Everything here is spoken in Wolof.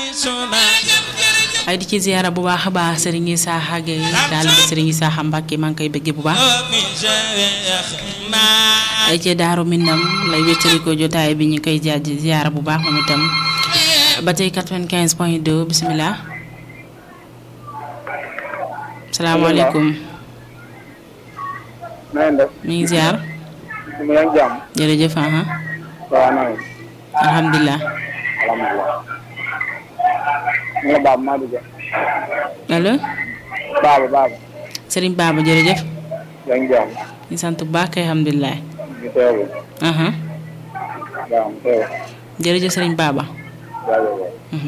ay di ci ziyaara bu baax a baax Serigne Isaaxa Gueye daal ba Serigne Isaaxa Mbàkke maa ngi koy bëggee bu baax ay ci daaru Minam lay wéttali ko jotaay bi ñu koy jaaj ziyaara bu baax moom itam ba tey 95 point 2 bisimilah salaamaaleykum na ngeen def mi ngi ziar mu ngi jàmm jërëjëf aha waaw na ngeen alhamdulilah alhamdulilah mu nga baab maa dugg allo baaba baaba Serigne Baba jërëjëf yaa ngi jàmm ñu sant bu baax kay alhamdulilah ñu teewlu aha waaw mu teewlu jërëjëf Serigne Baba jaajëf